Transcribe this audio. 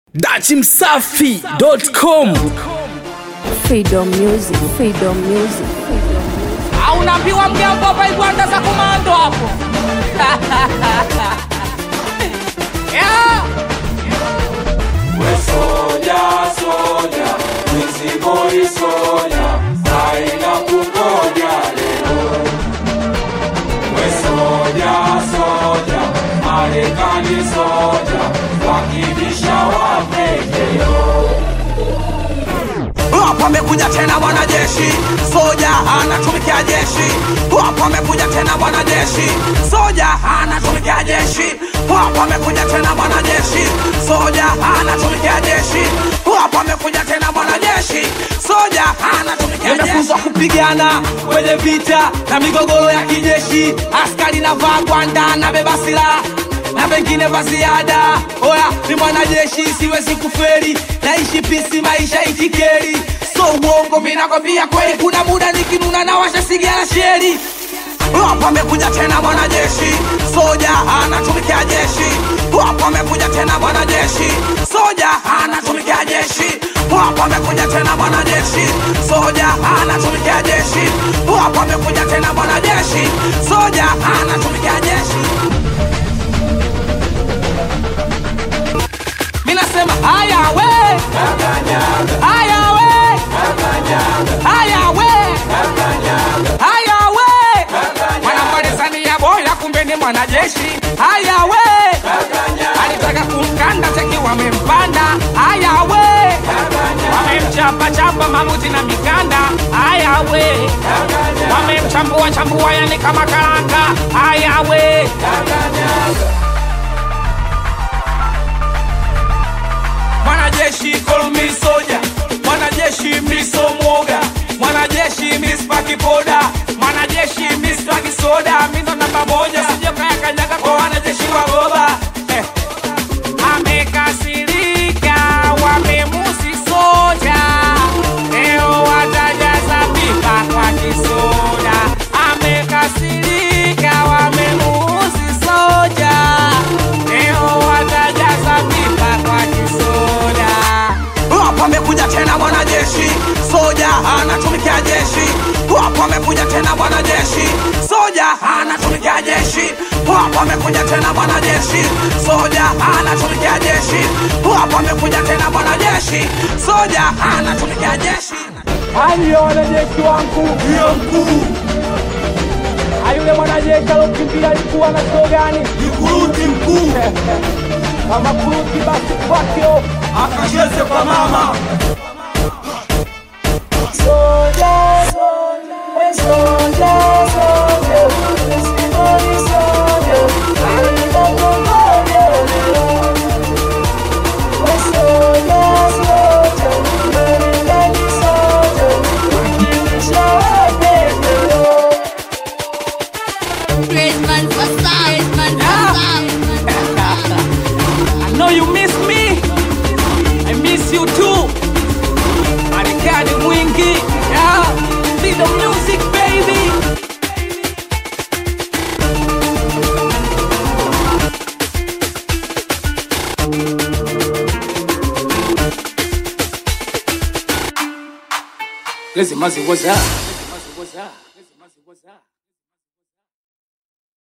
dachimsafi.com Freedom Music, Freedom Music, Freedom Music. au unaambiwa mgambo hapa igwanda za komando hapo yeah. We soja, soja, mizigoi soja, haina kungoja leo. We soja, soja, Marekani soja, wakibisha wapekeo. Hapo amekuja tena mwanajeshi soja anatumikia jeshi. Hapo amekuja tena mwanajeshi soja anatumikia jeshi. Hapo amekuja tena mwanajeshi soja anatumikia jeshi. Hapo amekuja tena mwanajeshi soja anatumikia jeshi. Nimefunzwa kupigana kwenye vita na migogoro ya kijeshi. Askari navaa gwanda na beba silaha na pengine vya ziada. Oya, ni mwanajeshi, siwezi kuferi, naishi pisi, maisha itikeri, so uongo, minakwambia kweli. Kuna muda nikinuna na washa sigara sheri. Hapa amekuja tena mwanajeshi soja anatumikia jeshi. Hapa amekuja tena mwanajeshi soja anatumikia jeshi. Hapa amekuja tena mwanajeshi soja anatumikia jeshi. Hapa amekuja tena mwanajeshi soja anatumikia jeshi. minasema haya we haya we haya we haya we mwanamalizania boya kumbe ni mwanajeshi haya we alitaka kumkanda cheki wamempanda haya we wamemchapachapa mamuti na mikanda haya we wamemchambua chambua yani kama karanga haya we mwanajeshi kolmi soja mwanajeshi miso mwoga mwanajeshi mispaki poda mwanajeshi mispaki soda mindo namba moja sijokayakanyaga kwa wanajeshi wa goba eh. amekasirika wamemusi soja leo watajaza pipa kwa kisoda amekasirika wamemusi soja leo watajaza pipa kwa kisoda hapo amekuja tena mwanajeshi soja anatumikia jeshi hapo amekuja tena mwanajeshi soja anatumikia jeshi hapo amekuja tena mwanajeshi soja anatumikia jeshi hapo amekuja tena mwanajeshi soja anatumikia jeshi Haya wanajeshi wangu, ndio mkuu. Ayule mwanajeshi alokimbia alikuwa na cheo gani? Ni kuruti mkuu. Kama kuruti basi kwake Akacheze kwa mama. Great man for stars, man for stars. I know you miss me. I miss you too. Marekani mwingi. Yeah. See the music baby. Lazy Mazi was up.